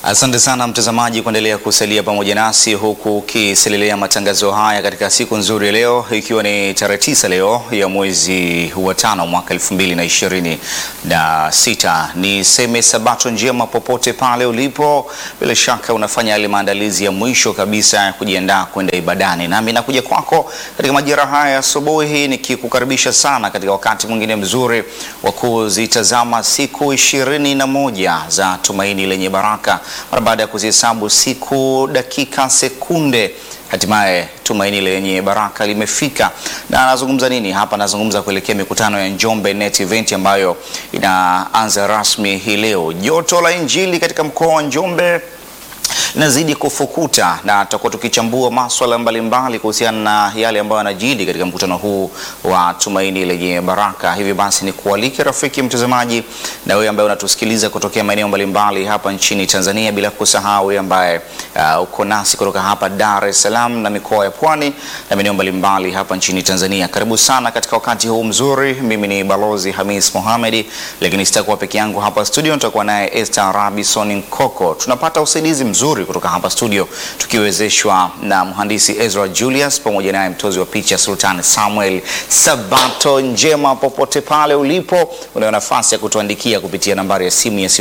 Asante sana mtazamaji kuendelea kusalia pamoja nasi huku ukiselelea matangazo haya katika siku nzuri ya leo, ikiwa ni tarehe tisa leo ya mwezi wa tano mwaka elfu mbili na ishirini na sita. Niseme sabato njema popote pale ulipo, bila shaka unafanya yale maandalizi ya mwisho kabisa ya kujiandaa kwenda ibadani, nami nakuja kwako katika majira haya asubuhi nikikukaribisha sana katika wakati mwingine mzuri wa kuzitazama siku ishirini na moja za tumaini lenye baraka mara baada ya kuzihesabu siku, dakika, sekunde, hatimaye tumaini lenye baraka limefika. Na anazungumza nini hapa? Anazungumza kuelekea mikutano ya Njombe Net Event ambayo inaanza rasmi hii leo. Joto la Injili katika mkoa wa Njombe linazidi kufukuta na tutakuwa tukichambua maswala mbalimbali kuhusiana na yale ambayo yanajiri katika mkutano huu wa tumaini lenye baraka. Hivi basi ni kualike rafiki mtazamaji, na wewe ambaye unatusikiliza kutokea maeneo mbalimbali hapa nchini Tanzania, bila kusahau wewe ambaye uh, uko nasi kutoka hapa Dar es Salaam na mikoa ya Pwani na maeneo mbalimbali hapa nchini Tanzania. Karibu sana katika wakati huu mzuri. Mimi ni Balozi Hamis Mohamed, lakini sitakuwa peke yangu hapa studio, nitakuwa naye Esther Rabison Nkoko. Tunapata usaidizi mzuri kutoka hapa studio tukiwezeshwa na mhandisi Ezra Julius pamoja naye mtozi wa picha Sultan Samuel. Sabato njema popote pale ulipo, unayo nafasi ya kutuandikia kupitia nambari ya simu ya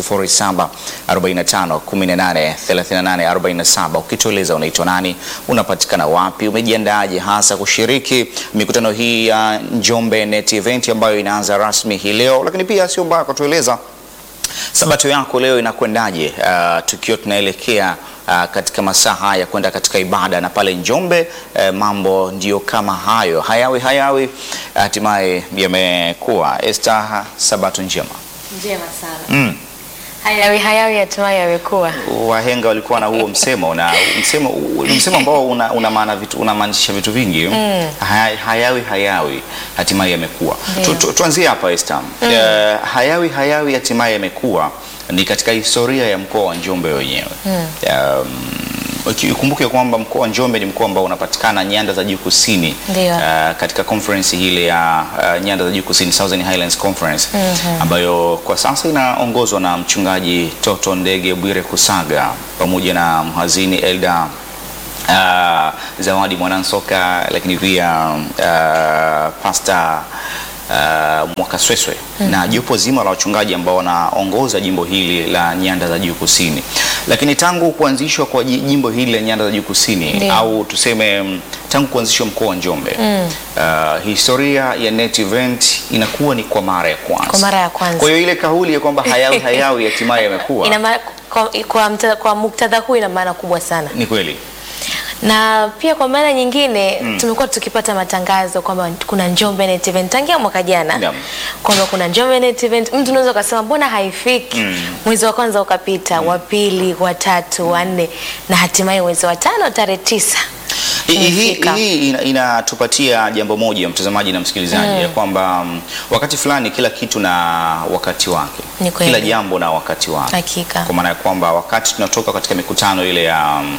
0745183847 ukitueleza unaitwa nani, unapatikana wapi, umejiandaje hasa kushiriki mikutano hii ya Njombe Net Event ambayo inaanza rasmi hii leo, lakini pia sio mbaya kutueleza Sabato yako leo inakwendaje? Uh, tukiwa tunaelekea uh, katika masaa haya kwenda katika ibada na pale Njombe uh, mambo ndiyo kama hayo hayawi hayawi, hatimaye yamekuwa. Esther, sabato njema. Njema sana. Mm. Hayawi hayawi hatimaye yamekuwa. Wahenga walikuwa na huo msemo na msemo ni msemo ambao una, una maana vitu unamaanisha vitu vingi mm. Haya, hayawi hayawi hatimaye yamekuwa. Tu, tu, tuanzie hapa Esther. Mm. Uh, hayawi hayawi hatimaye yamekuwa ni katika historia ya mkoa wa Njombe wenyewe mm. um, Ukumbuke kwamba mkoa wa Njombe ni mkoa ambao unapatikana nyanda za juu kusini. Ndio. Uh, katika conference hile ya uh, nyanda za juu kusini Southern Highlands Conference Mhm. ambayo kwa sasa inaongozwa na mchungaji Toto Ndege Bwire Kusaga pamoja na mhazini Elda uh, Zawadi Mwanansoka, lakini pia uh, Pastor uh, Mwakasweswe na jopo zima la wachungaji ambao wanaongoza jimbo hili la nyanda za juu kusini. Lakini tangu kuanzishwa kwa ji- jimbo hili la nyanda za juu kusini Ndio. au tuseme mm, tangu kuanzishwa mkoa wa Njombe uh, historia ya Net Event inakuwa ni kwa mara ya kwanza. Kwa mara ya kwanza. Kwa hiyo ile kauli ya kwamba hayawi hayawi hatimaye yamekuwa Ina maana kwa, kwa, mta- kwa muktadha huu ina maana kubwa sana, ni kweli. na pia kwa maana nyingine tumekuwa tukipata matangazo kwamba kuna Njombe Net Event tangia mwaka jana Naam. kwamba kuna Njombe Net Event. Mtu unaweza ukasema mbona haifiki? Mwezi wa kwanza ukapita, wa pili, wa tatu, wa nne na hatimaye mwezi wa tano tarehe tisa Hii- Hii imefika. hii ina- inatupatia jambo moja mtazamaji na msikilizaji, ya kwamba mm, wakati fulani kila kitu na wakati wake, Ni kweli. kila jambo na wakati wake, Hakika. kwa maana ya kwamba wakati tunatoka katika mikutano ile ya mm,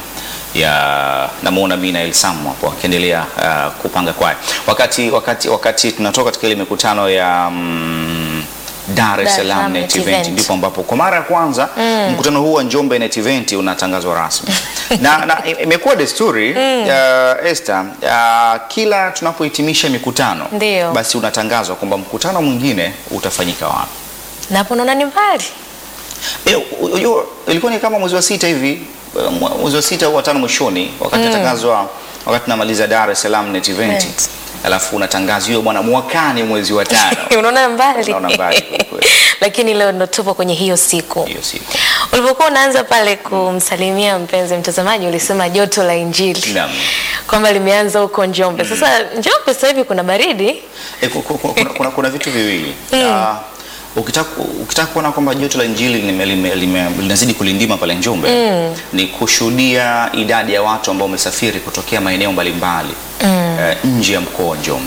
ya namuona mimi na Elsamu hapo akiendelea uh, kupanga kwaya, wakati wakati wakati tunatoka katika ile mikutano ya mm, Dar es Dar es Salaam Salaam Net Net Event Event. ndipo ambapo kwa mara ya kwanza mkutano huu wa Njombe Net Event unatangazwa rasmi na, na imekuwa desturi uh, Esther uh, kila tunapohitimisha mikutano Ndio. basi unatangazwa kwamba mkutano mwingine utafanyika wapi. na hapo naona ni mbali Eh, u- unajua, ilikuwa ni kama mwezi wa sita hivi eh, mwa- mwezi wa sita au watano mwishoni, wakati natangazwa, wakati namaliza Dar es Salaam Net Event, Event. alafu unatangazwa hiyo bwana, mwakani mwezi wa tano unaona mbali, Unaona mbali kweli kweli. lakini leo ndo tupo kwenye hiyo siku. hiyo siku. Ulipokuwa unaanza pale kumsalimia mpenzi mtazamaji, ulisema joto la Injili Naam. kwamba limeanza huko Njombe. Sasa Njombe sasa hivi kuna baridi E, ku- ku- kuna, kuna, kuna vitu viwili Ah, ukitaka ukitaka kuona kwamba joto la Injili lime- lime- lime- linazidi kulindima pale Njombe ni kushuhudia idadi ya watu ambao wamesafiri kutokea maeneo mbalimbali eh, nje ya mkoa wa Njombe.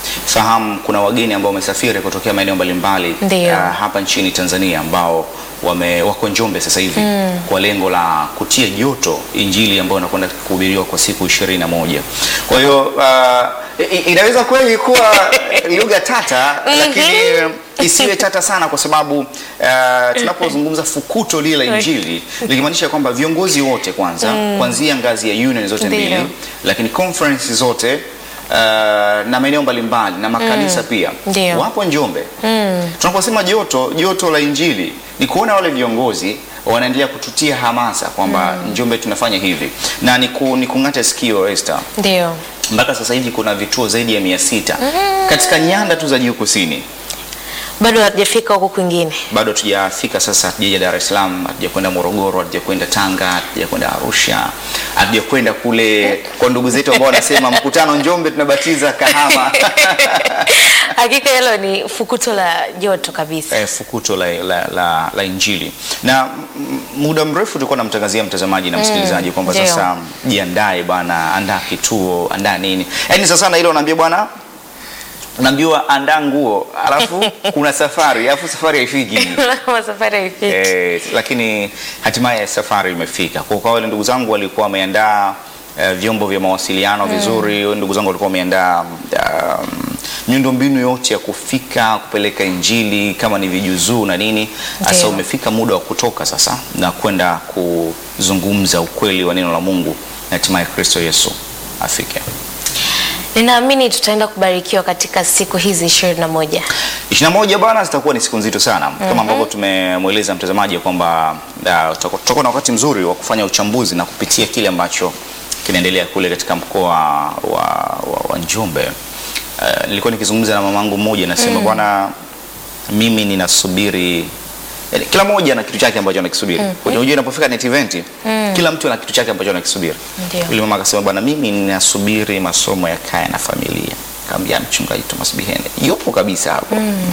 fahamu kuna wageni ambao wamesafiri kutokea maeneo mbalimbali Ndio. ah, hapa nchini Tanzania ambao wame wako Njombe sasa hivi kwa lengo la kutia joto injili ambayo inakwenda kuhubiriwa kwa siku ishirini na moja. Kwa hiyo ah, i- i- inaweza kweli kuwa lugha tata lakini isiwe tata sana kwa sababu ah, tunapozungumza fukuto lile la injili likimaanisha kwamba viongozi wote kwanza kuanzia ngazi ya union zote Ndio. mbili lakini conference zote uh, na maeneo mbalimbali na makanisa pia Ndio. wapo Njombe. Tunaposema joto joto la injili ni kuona wale viongozi wanaendelea kututia hamasa kwamba Njombe tunafanya hivi na ni, ku, ni kung'ata sikio Esther. Ndio. Mpaka sasa hivi kuna vituo zaidi ya mia sita katika nyanda tu za juu kusini. Bado hatujafika huko kwingine. Bado hatujafika sasa, hatujaja Dar es Salaam, hatujakwenda Morogoro, hatujakwenda Tanga, hatujakwenda Arusha, hatujakwenda kule kwa ndugu zetu ambao wanasema mkutano Njombe tunabatiza Kahama. Hakika hilo ni fukuto la joto kabisa. eh, fukuto la, la, la, la Injili na m- muda mrefu tulikuwa namtangazia mtazamaji na msikilizaji kwamba ndio. sasa jiandae bwana, andaa kituo, andaa nini. Yaani sasa na ile unaambia bwana unaambiwa andaa nguo, alafu kuna safari, alafu safari haifiki. Kama safari haifiki. Eh, lakini hatimaye safari imefika. Kwa kwa wale ndugu zangu walikuwa wameandaa eh, vyombo vya mawasiliano vizuri, ndugu zangu walikuwa wameandaa um, miundombinu yote ya kufika kupeleka injili kama ni vijuzuu na nini. Sasa Ndio. umefika muda wa kutoka sasa na kwenda kuzungumza ukweli wa neno la Mungu na hatimaye Kristo Yesu afike. Ninaamini tutaenda kubarikiwa katika siku hizi ishirini na moja. 21 bwana, zitakuwa ni siku nzito sana kama ambavyo tumemweleza mtazamaji kwamba uh, tutakuwa tutakuwa na wakati mzuri wa kufanya uchambuzi na kupitia kile ambacho kinaendelea kule katika mkoa wa, wa, wa Njombe. Uh, nilikuwa nikizungumza na mamangu mmoja nasema bwana, mimi ninasubiri yani, kila mmoja ana kitu chake ambacho anakisubiri. Unajua inapofika net event kila mtu ana kitu chake ambacho anakisubiri. Ndio. Yule mama akasema bwana, mimi ninasubiri masomo ya kaya na familia. Kaambia mchungaji Thomas Bihende yupo kabisa hapo.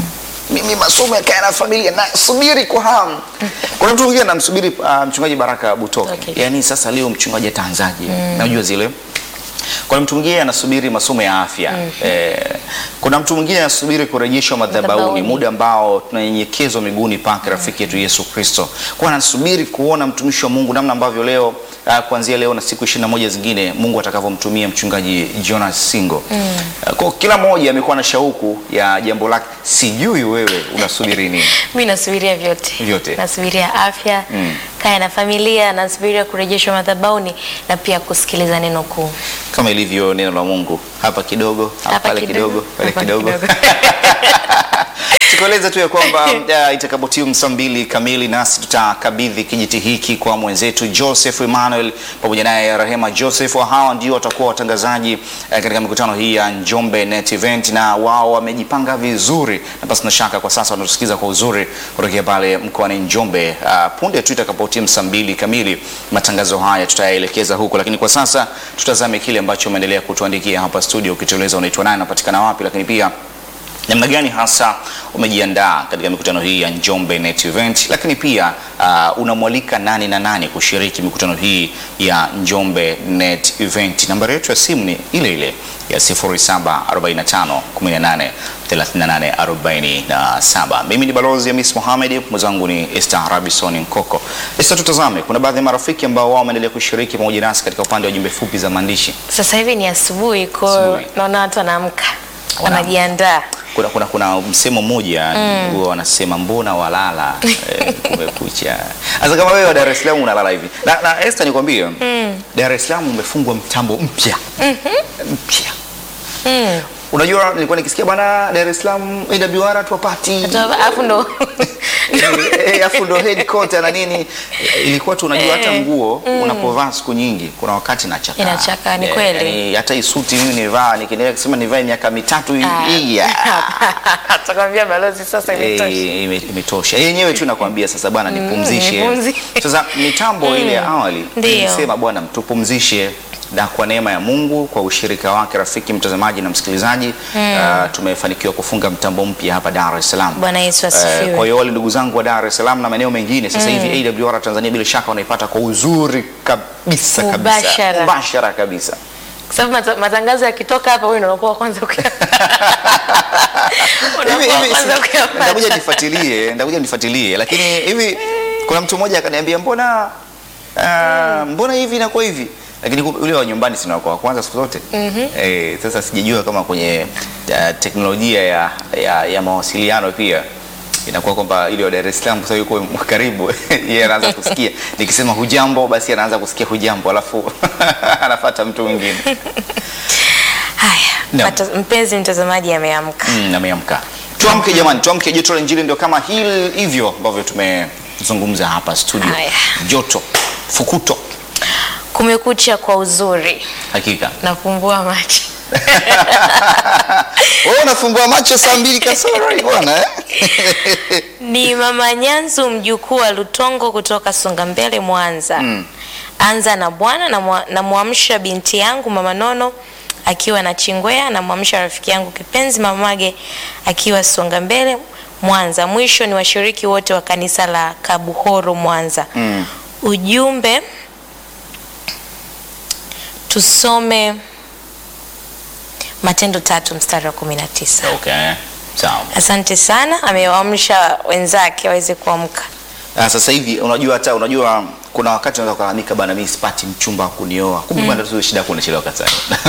Mimi masomo ya kaya na familia nasubiri kwa hamu. Kuna mtu mwingine anamsubiri uh, mchungaji Baraka Butoke. Okay. Yaani sasa leo mchungaji ataanzaje? Najua zile kuna mtu mwingine anasubiri masomo ya afya eh, kuna mtu mwingine anasubiri kurejeshwa madhabahuni, Madhabahuni. muda ambao tunanyenyekezwa miguuni pake rafiki yetu Yesu Kristo. Kwa anasubiri kuona mtumishi wa Mungu namna ambavyo leo uh, kuanzia leo na siku ishirini na moja zingine Mungu atakavyomtumia mchungaji Jonas Singo. Uh, kwa kila mmoja amekuwa na shauku ya jambo lake. Sijui wewe unasubiri nini? Mi nasubiria vyote, Vyote. nasubiria afya kaya na familia, nasubiria kurejeshwa madhabahuni na pia kusikiliza neno kuu. Kama ilivyo neno la Mungu, hapa kidogo, hapa Hapa pale kidogo, kidogo, pale hapa kidogo. kidogo. Tukueleza tu ya kwamba uh, itakapotimu saa mbili kamili nasi tutakabidhi kijiti hiki kwa mwenzetu Joseph Emmanuel pamoja naye Rehema Joseph. Hawa ndio watakuwa watangazaji uh, katika mikutano hii ya Njombe Net Event, na wao wamejipanga vizuri, na basi na shaka kwa sasa wanatusikiza kwa uzuri kutokea pale mkoani Njombe. Uh, punde tu itakapotimu saa mbili kamili matangazo haya tutayaelekeza huko, lakini kwa sasa tutazame kile ambacho umeendelea kutuandikia hapa studio, ukitueleza unaitwa nani, unapatikana wapi, lakini pia namna gani hasa umejiandaa katika mikutano hii ya Njombe Net Event, lakini pia uh, unamwalika nani na nani kushiriki mikutano hii ya Njombe Net Event. Nambari yetu ya simu ni ile ile ya 0745 18 38 47. Mimi ni balozi Hamis Mohamed, mwenzangu ni Esther Rabison Nkoko. Esther, tutazame, kuna baadhi ya marafiki ambao wao wameendelea kushiriki pamoja nasi katika upande wa jumbe fupi za maandishi. Sasa hivi ni asubuhi, kwa Asubuhi. naona watu wanaamka Wana- wanajiandaa. kuna, kuna, kuna msemo mmoja huwa wanasema mbona walala eh, kumekucha. Sasa kama wewe wa Dar es Salaam unalala hivi na, na Esther nikwambie Dar es Salaam umefungwa mtambo mpya mpya. Unajua, nilikuwa nikisikia bwana Dar es Salaam AWR tuwapati Alafu ndo Eh, afu ndo headquarter na nini, ilikuwa tu unajua hata nguo unapovaa siku nyingi, kuna wakati inachaka. Inachakaa, ni kweli. hata hii suti mimi nivaa nikiendelea kusema nivae miaka mitatu hii Ah. hii, ah. atakwambia balozi sasa imetosha. Eh, ime- imetosha yenyewe tu nakwambia sasa bwana nipumzishe nipumzishe. sasa mitambo ile ya awali Ndio. ilisema bwana tupumzishe na kwa neema ya Mungu kwa ushirika wake rafiki mtazamaji na msikilizaji ah, tumefanikiwa kufunga mtambo mpya hapa Dar es Salaam Bwana Yesu Eh, asifiwe. kwa hiyo wale ndugu zangu wa Dar es Salaam na maeneo mengine sasa hivi AWR Tanzania bila shaka wanaipata kwa uzuri kabisa kabisa Mubashara. mubashara kabisa Kwa sababu mata- matangazo yakitoka hapa wewe ndio unakuwa wa kwanza kuya- Hivi- unakuwa wa hivi kwanza si- kuyapata. Ndakuja nifuatilie, ndakuja nifuatilie, lakini hivi kuna mtu mmoja akaniambia mbona ah, mbona hivi inakuwa hivi, lakini kumbe yule wa nyumbani sina kwa kwanza siku zote eh. Sasa sijajua kama kwenye ah, teknolojia ya, ya, ya mawasiliano pia inakuwa kwamba ile wa Dar es Salaam sasa yuko karibu yeye anaanza kusikia nikisema hujambo, basi anaanza kusikia hujambo, alafu anafuata mtu mwingine Haya, Naam. mata- mpenzi mtazamaji ameamka. Mm, ameamka. Tuamke jamani, tuamke. Joto la Injili ndio kama hili hivyo ambavyo tumezungumza hapa studio. Haya. Joto fukuto, Kumekucha kwa uzuri, hakika. nafumbua macho. Wewe unafumbua macho saa mbili kasoro hii bwana eh? Ni Mama Nyanzu mjukuu wa Lutongo kutoka Songambele Mwanza. Anza na bwana na mwa- namwamsha binti yangu Mama Nono akiwa na Chingwea, namwamsha rafiki yangu kipenzi Mamage akiwa Songambele Mwanza. Mwisho ni washiriki wote wa kanisa la Kabuhoro Mwanza. Mm. Ujumbe tusome Matendo tatu mstari wa kumi na tisa. Okay. Sawa. Asante sana, amewaamsha wenzake waweze kuamka. Ah, sasa hivi unajua hata unajua kuna wakati unaweza kulalamika bana, mimi sipati mchumba wa kunioa. Kumbe bwana tu shida yako unachelewa kanisani.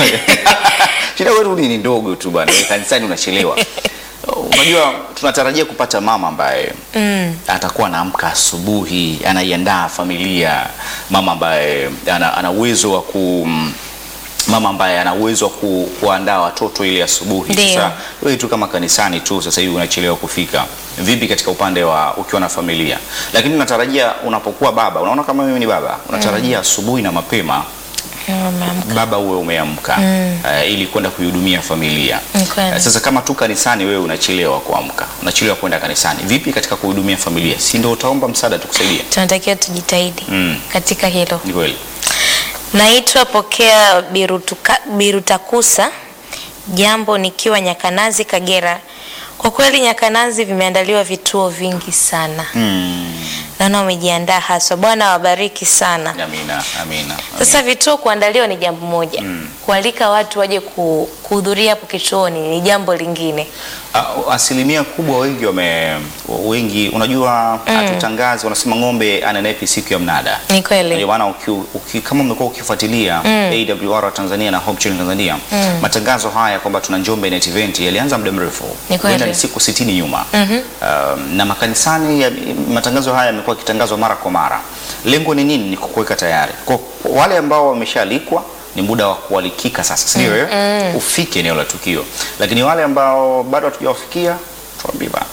shida yako ni ni ndogo tu bwana, wewe kanisani unachelewa. Unajua tunatarajia kupata mama ambaye atakuwa anaamka asubuhi, anaiandaa familia, mama ambaye ana, ana uwezo wa ku mama ambaye ana uwezo wa ku, kuandaa watoto ili asubuhi. Ndio. Sasa wewe tu kama kanisani tu sasa hivi unachelewa kufika. Vipi katika upande wa ukiwa na familia? Lakini unatarajia unapokuwa baba, unaona kama mimi ni baba, unatarajia asubuhi na mapema Wameamka. baba uwe umeamka eh, ili kwenda kuihudumia familia. Ni kweli. Eh, sasa kama tu kanisani wewe unachelewa kuamka, unachelewa kwenda kanisani, vipi katika kuhudumia familia? Si ndio utaomba msaada tukusaidie? Tunatakiwa tujitahidi Mm. katika hilo. Ni kweli. Naitwa Pokea Birutuka, Birutakusa, jambo nikiwa Nyakanazi, Kagera. Kwa kweli Nyakanazi vimeandaliwa vituo vingi sana, Mm. naona wamejiandaa haswa. Bwana awabariki sana. Amina, amina. amina. Sasa vituo kuandaliwa ni jambo moja, kualika watu waje ku- kuhudhuria hapo kituoni ni jambo lingine. Ah, asilimia kubwa wengi wame wengi unajua hatutangazi wanasema ng'ombe anenepi siku ya mnada Ni kweli. ndio maana uki, uki, kama umekuwa ukifuatilia AWR wa Tanzania na Hope Channel Tanzania matangazo haya kwamba tuna Njombe Net Event yalianza muda mrefu Ni kweli. Huenda ni siku 60 nyuma Um, na makanisani ya, matangazo haya yamekuwa yakitangazwa mara kwa mara lengo ni nini ni kukuweka tayari kwa kwa wale ambao wameshaalikwa ni muda wa kualikika sasa si ndio eh? ufike eneo la tukio lakini wale ambao bado hatujawafikia tuambie bana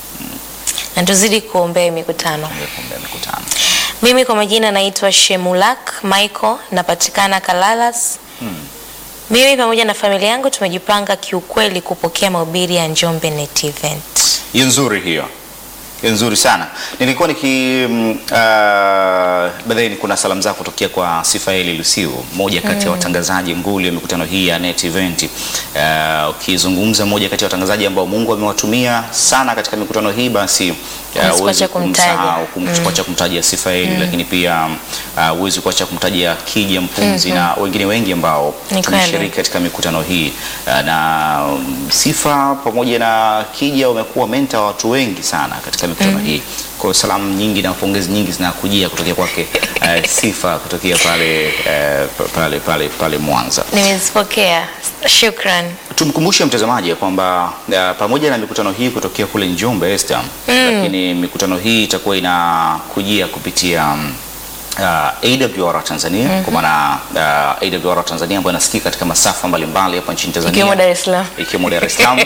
Na tuzidi kuombea hii mikutano. kuombea mikutano Mimi kwa majina naitwa Shemulak Michael, napatikana Kalalas. Mimi pamoja na familia yangu tumejipanga kiukweli kupokea mahubiri ya Njombe Net Event. hiyo nzuri hiyo hiyo nzuri sana nilikuwa niki mm, uh, baadaye kuna salamu zako kutokea kwa Sifaeli Lusiu mmoja kati ya watangazaji nguli wa mikutano hii ya Net Event uh, ukizungumza mmoja kati ya watangazaji ambao Mungu amewatumia sana katika mikutano hii basi uh, Huwezi huwezi kuacha kumtaja. kumsahau kum- kuacha kumtaja Sifaeli lakini pia uh, huwezi kuacha kumtaja Kija Mpunzi na wengine wengi ambao Ni tumeshiriki kweli. katika mikutano hii uh, na um, Sifa pamoja na Kija wamekuwa menta wa watu wengi sana katika mikutano hii. Kwa hiyo salamu nyingi na pongezi nyingi zinakujia kutokea kwake uh, Sifa kutokea pale uh, pale pale pale Mwanza. Nimezipokea, shukran. Tumkumbushe mtazamaji ya kwamba uh, pamoja na mikutano hii kutokea kule Njombe Esther, lakini mikutano hii itakuwa inakujia kupitia um, uh, AWR Tanzania kwa maana uh, AWR Tanzania ambayo inasikika katika masafa mbalimbali hapa nchini Tanzania Ikiwemo Dar es Salaam. ikiwemo Dar es Salaam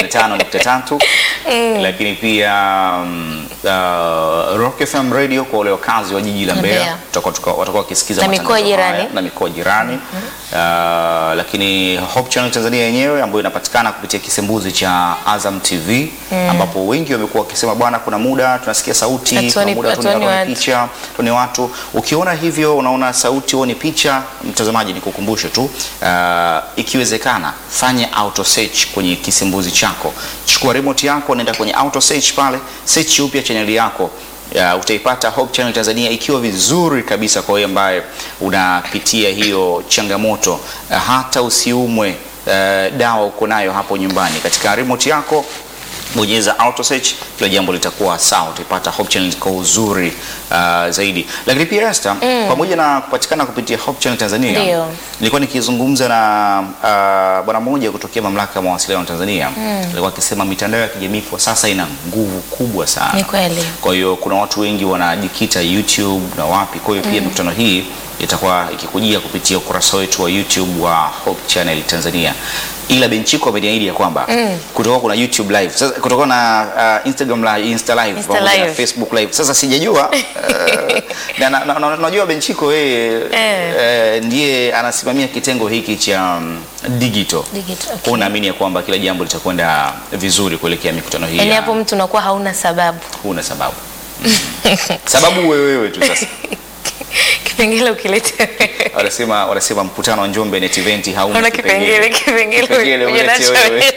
105.3 lakini pia um, uh, Rock FM Radio kwa wale wakazi wa jiji la Mbeya Mbeya. tutakuwa tuka- watakuwa wakisikiza Na matangazo mikoa jirani. haya na mikoa jirani uh, lakini Hope Channel Tanzania yenyewe ambayo inapatikana kupitia kisembuzi cha Azam TV ambapo wengi wamekuwa wakisema bwana, kuna muda tunasikia sauti, kuna Hatuoni- muda hatuoni tunaona watu. picha, tuone watu. Ukiona hivyo unaona sauti, huoni picha, mtazamaji, nikukumbushe tu uh, ikiwezekana fanya auto search kwenye kisembuzi chako, chukua remote yako, nenda kwenye auto search pale, search upya chaneli yako ya, utaipata Hope Channel Tanzania ikiwa vizuri kabisa kwa wewe ambaye unapitia hiyo changamoto uh, hata usiumwe uh, dawa uko nayo hapo nyumbani katika remote yako bonyeza auto search, kila jambo litakuwa sawa, utaipata Hope Channel kwa uzuri uh, zaidi. Lakini pia Esther, pamoja na kupatikana kupitia Hope Channel Tanzania, Ndio. nilikuwa nikizungumza na uh, bwana mmoja kutokea mamlaka ya mawasiliano Tanzania, alikuwa akisema mitandao ya kijamii kwa sasa ina nguvu kubwa sana. Ni kweli. Kwa hiyo kuna watu wengi wanajikita YouTube na wapi. Kwa hiyo pia mikutano hii itakuwa ikikujia kupitia ukurasa wetu wa YouTube wa Hope Channel Tanzania. Ila Benchiko ameniahidi ya kwamba kutakuwa kuna YouTube live. Sasa kutakuwa na uh, Instagram live, Insta live Insta pamoja na live. Facebook live. Sasa sijajua uh, na na- na- na- najua Benchiko yeye Eh. eh, ndiye anasimamia kitengo hiki cha um, digital. Digital, Kwa okay. hiyo naamini ya kwamba kila jambo litakwenda vizuri kuelekea mikutano hii. Yaani ya- hapo mtu unakuwa hauna sababu. huna sababu sababu wewe wewe tu sasa Kipengele ukilete wanasema wanasema mkutano wa Njombe Net Event hauna Una kipengele kipengele Kipengele uje ulete nacho wewe. wewe.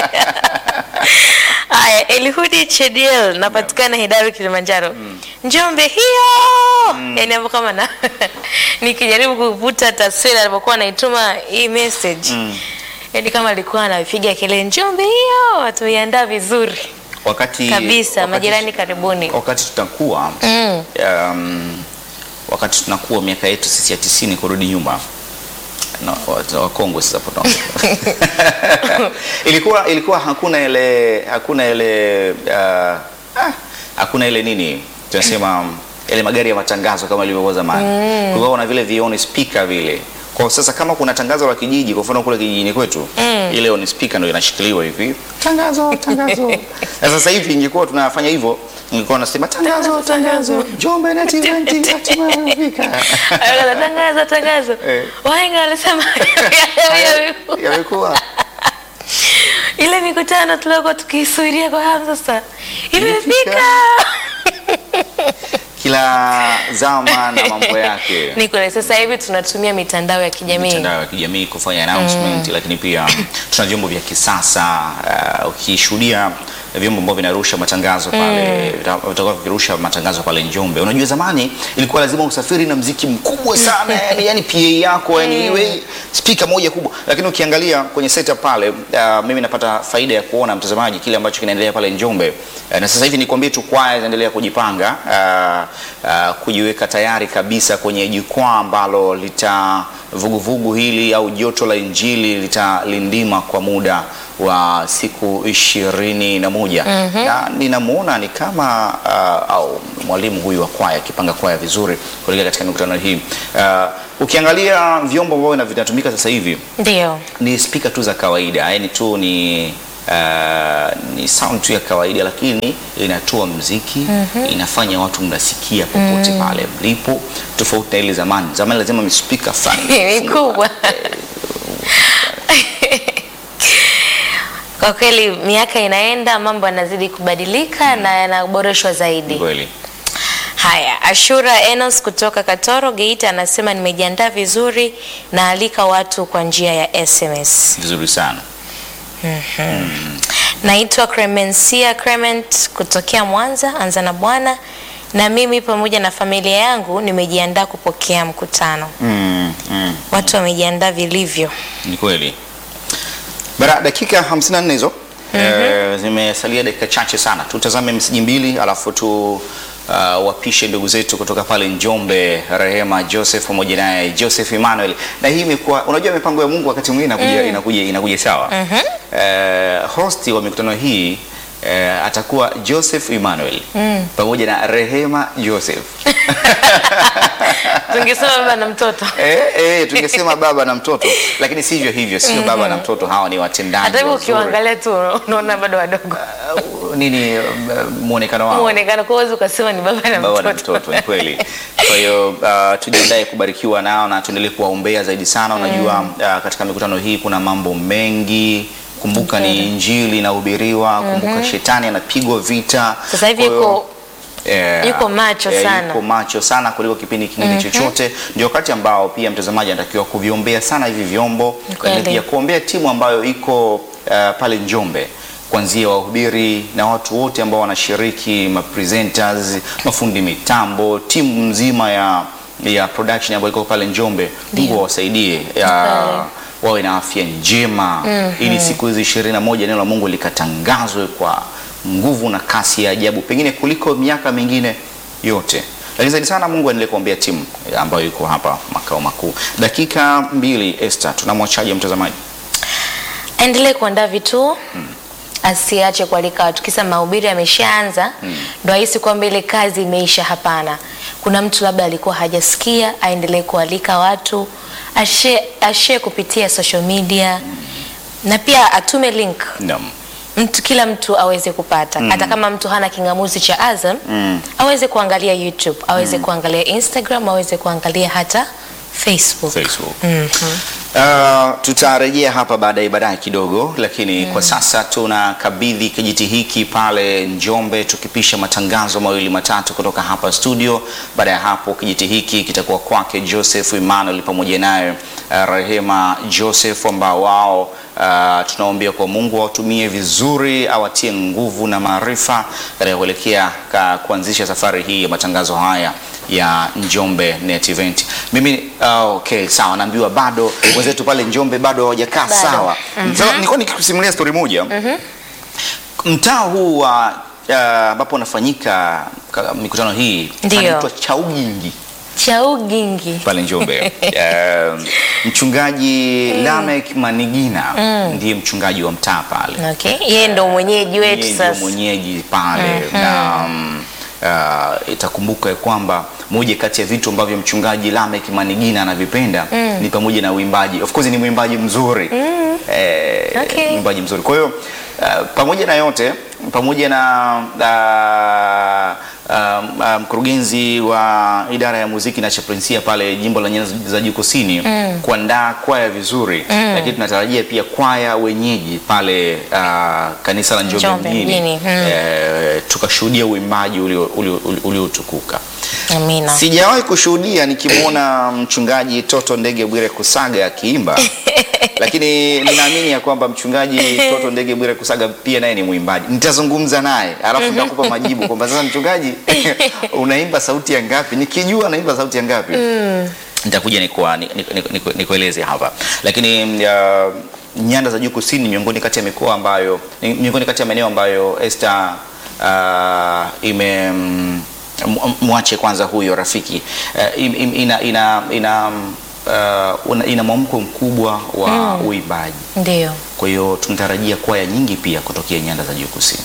Haya, Elihudi Chediel napatikana Hidaru Kilimanjaro. Njombe hiyo. Yaani hapo kama na nikijaribu kuvuta taswira alipokuwa anaituma hii message. Yaani kama alikuwa anapiga kelele Njombe hiyo, watu iandaa vizuri wakati kabisa. wakati- Majirani karibuni. wakati tutakuwa Mm. um, wakati tunakuwa miaka yetu sisi ya tisini kurudi nyuma na wa- wakongwe sasa hapo tunaongea. ilikuwa ilikuwa hakuna ile hakuna ile uh, ah, hakuna ile nini tunasema ile magari ya matangazo kama ilivyokuwa zamani mm. kulikuwa kuna vile vioni speaker vile kwa sasa kama kuna tangazo la kijiji kwa mfano kule kijijini kwetu mm. ile on speaker ndio inashikiliwa hivi tangazo tangazo na sasa hivi ingekuwa tunafanya hivyo ingekuwa nasema tangazo tangazo Njombe Net Event hatimaye imefika Aya, Tangazo tangazo. Eh. Wahenga walisema yamekuwa ile mikutano tuliokuwa tukisuiria kwa hamu sasa imefika. kila zama na mambo yake Ni kweli sasa hivi tunatumia mitandao ya kijamii. mitandao ya kijamii kufanya announcement lakini pia tuna vyombo vya kisasa uh, ukishuhudia vyombo ambavyo vinarusha matangazo pale vita- vitakuwa vikirusha matangazo pale Njombe. Unajua zamani ilikuwa lazima usafiri na mziki mkubwa sana yani, yani PA yako yani iwe speaker moja kubwa, lakini ukiangalia kwenye setup pale uh, mimi napata faida ya kuona mtazamaji kile ambacho kinaendelea pale Njombe uh, na sasa hivi nikwambie tu kwaya zinaendelea kujipanga uh, uh, kujiweka tayari kabisa kwenye jukwaa ambalo lita vuguvugu hili au joto la Injili litalindima kwa muda wa siku ishirini na moja na ninamuona ni kama uh, au mwalimu huyu wa kwaya akipanga kwaya vizuri kuelekea katika mikutano hii uh, ukiangalia vyombo ambavyo vinatumika sasa hivi Ndio. ni spika tu za kawaida yani tu ni uh, ni sound tu ya kawaida lakini inatoa mziki inafanya watu mnasikia popote pale mlipo tofauti na ile zamani zamani lazima mispika fulani Mikubwa. Kwa kweli miaka inaenda, mambo yanazidi kubadilika na yanaboreshwa zaidi. kweli Haya, Ashura Enos kutoka Katoro Geita anasema nimejiandaa vizuri na alika watu kwa njia ya SMS. vizuri sana Naitwa Clemencia Clement kutokea Mwanza, anza na Bwana, na mimi pamoja na familia yangu nimejiandaa kupokea mkutano. mm, mm. Watu wamejiandaa vilivyo. Ni kweli. Bara dakika 54 hizo eh, zimesalia dakika chache sana. Tutazame meseji mbili alafu tu uh, wapishe ndugu zetu kutoka pale Njombe, Rehema Joseph pamoja naye Joseph Emmanuel. Na hii imekuwa unajua mipango ya Mungu wakati mwingine inakuja inakuja inakuja sawa. Eh, hosti wa mikutano hii eh, atakuwa Joseph Emmanuel pamoja na Rehema Joseph. Tungesema baba na mtoto. Eh, eh, tungesema baba na mtoto lakini sivyo hivyo, sio baba na mtoto, hawa ni watendaji Hata hivyo wazuri. ukiwaangalia tu unaona bado wadogo. Uh, nini uh, muonekano wao Muonekano kwa uwezo ukasema ni baba na baba na mtoto. mtoto ni kweli. Kwa hiyo uh, tujiandae kubarikiwa nao na tuendelee kuwaombea zaidi sana. Unajua uh, katika mikutano hii kuna mambo mengi. Kumbuka ni injili inahubiriwa, kumbuka shetani anapigwa vita. Sasa hivi Kwa hiyo, yuko eh, yuko macho eh, sana. yuko macho sana kuliko kipindi kingine chochote. Ndio wakati ambao pia mtazamaji anatakiwa kuviombea sana hivi vyombo, Kweli. lakini pia kuombea timu ambayo iko uh, pale Njombe kuanzia wahubiri na watu wote ambao wanashiriki, mapresenters, mafundi mitambo, timu nzima ya ya production ambayo iko pale Njombe. Mungu awasaidie ya- wawe na afya njema ili siku hizi ishirini na moja neno la Mungu likatangazwe kwa nguvu na kasi ya ajabu, pengine kuliko miaka mingine yote. Lakini zaidi sana Mungu aendelee kuombea timu ambayo iko hapa makao makuu. Dakika mbili, Esther, tunamwachaje mtazamaji? Aendelee kuandaa vituo asiache kualika watu, kisa mahubiri yameshaanza ndo ahisi kwamba ile kazi imeisha. Hapana, kuna mtu labda alikuwa hajasikia, aendelee kualika watu, ashe ashe kupitia social media na pia atume link Naam. mtu kila mtu aweze kupata hata kama mtu hana kingamuzi cha Azam aweze kuangalia YouTube, aweze kuangalia Instagram, aweze kuangalia hata Facebook. Facebook. Uh, tutarejea hapa baadaye baadaye kidogo, lakini kwa sasa tunakabidhi kijiti hiki pale Njombe, tukipisha matangazo mawili matatu kutoka hapa studio. Baada ya hapo kijiti hiki kitakuwa kwake Joseph Emmanuel pamoja naye uh, Rehema Joseph ambao wao uh, tunaombea kwa Mungu awatumie vizuri, awatie nguvu na maarifa katika kuelekea ka- kuanzisha safari hii ya matangazo haya ya Njombe Net Event. Mimi uh, okay, sawa, naambiwa bado wenzetu pale Njombe bado hawajakaa Bado. sawa. Sasa nilikuwa nikikusimulia story moja. Mtaa huu wa uh, ambapo unafanyika ka- mikutano hii Ndio. panaitwa Chaugingi Chaugingi. pale Njombe. Um, mchungaji Lamek Manigina ndiye mchungaji wa mtaa pale. Okay, yeye ndo mwenyeji wetu Yeye ndio sasa. mwenyeji pale na mm, uh, itakumbuka ya kwamba moja kati ya vitu ambavyo mchungaji Lamek Manigina anavipenda ni pamoja na uimbaji. Of course ni mwimbaji mzuri eh, Okay. mwimbaji mzuri. Kwa hiyo uh, pamoja na yote, pamoja na uh, um, uh, mkurugenzi wa idara ya muziki na chaplainsia pale jimbo la Nyanza za Juu Kusini kuandaa kwaya vizuri, lakini tunatarajia pia kwaya wenyeji pale uh, kanisa la Njombe Njombe mjini mjini, mm. eh, tukashuhudia uimbaji ulio- ulio- ulio- uliotukuka. Amina. Sijawahi kushuhudia nikimwona mchungaji Toto Ndege Bwire Kusaga akiimba, lakini ninaamini ya kwamba mchungaji Toto Ndege Bwire Kusaga pia naye ni mwimbaji. Nitazungumza naye alafu nitakupa majibu kwamba sasa mchungaji, unaimba sauti ya ngapi? Nikijua naimba sauti ya ngapi nitakuja nikuwa- ni- ni- ni- ni- nikueleze hapa, lakini uh, nyanda za juu kusini ni miongoni kati ya mikoa ambayo ni miongoni kati ya maeneo ambayo Esther uh, ime mm, m- mwache kwanza huyo rafiki uh, im- im- ina ina ina uh, una- ina mwamko mkubwa wa uimbaji. Ndio. Kwa hiyo tunatarajia kwaya nyingi pia kutokea nyanda za juu kusini.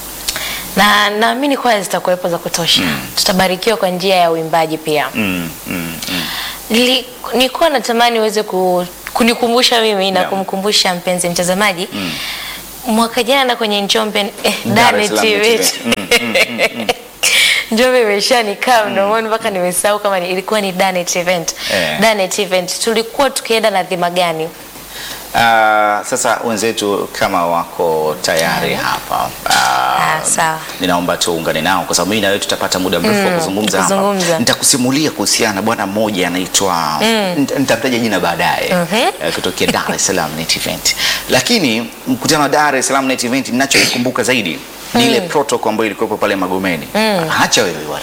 Na naamini kwaya zitakuwepo za kutosha. Tutabarikiwa kwa njia ya uimbaji pia. Mm, mm, mm. Nili- Nilikuwa natamani uweze ku, kunikumbusha mimi na Naam. kumkumbusha mpenzi mtazamaji mwaka jana kwenye Njombe eh, Dar Dane es Salaam TV Net Event. Njombe imeshanikaa mdomoni mpaka nimesahau kama ni, ilikuwa ni Danet event. Eh. Danet event tulikuwa tukienda na dhima gani? Ah, sasa wenzetu kama wako tayari hapa ah, Ah, sawa. ninaomba tuungane nao kwa sababu mimi na wewe tutapata muda mrefu wa kuzungumza hapa. kuzungumza. Nitakusimulia kuhusiana na bwana mmoja anaitwa nita- nitamtaja jina baadaye eh, kutokea Dar es Salaam Net Event. Lakini mkutano wa Dar es Salaam Net Event ninachokumbuka zaidi ni ile protocol ambayo ilikuwepo pale Magomeni. Acha wewe bwana.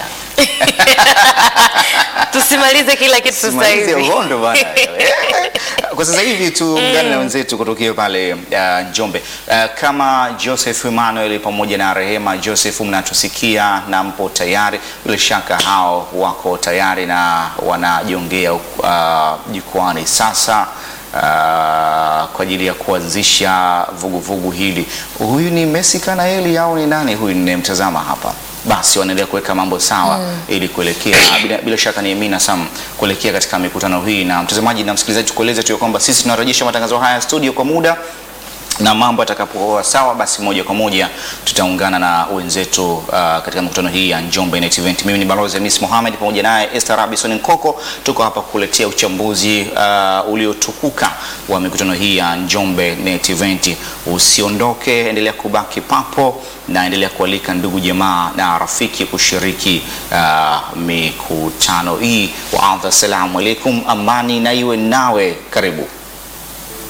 Tusimalize kila kitu sasa Simalize hivi. uhondo bwana. Kwa sasa hivi tuungane na wenzetu kutokea pale uh, Njombe. Uh, kama Joseph Emmanuel pamoja na Rehema Joseph mnatusikia na mpo tayari, bila shaka hao wako tayari na wanajiongea uh, jukwani sasa uh, kwa ajili ya kuanzisha vuguvugu hili. Huyu ni Messi Kanaeli au ni nani huyu ninayemtazama hapa? Basi wanaendelea kuweka mambo sawa ili kuelekea bila, bila shaka ni Amina Sam kuelekea katika mikutano hii. Na mtazamaji na msikilizaji, tukueleze tu ya kwamba sisi tunarejesha matangazo haya studio kwa muda na mambo yatakapokuwa sawa, basi moja kwa moja tutaungana na wenzetu uh, katika mikutano hii ya Njombe Net Event. Mimi ni Balozi Hamis Mohamed pamoja naye Esther Robinson Nkoko, tuko hapa kukuletea uchambuzi uh, uliotukuka wa mikutano hii ya Njombe Net Event. Usiondoke, endelea kubaki papo na endelea kualika ndugu jamaa na rafiki kushiriki uh, mikutano hii. Waadha, assalamu alaikum, amani na iwe nawe, karibu.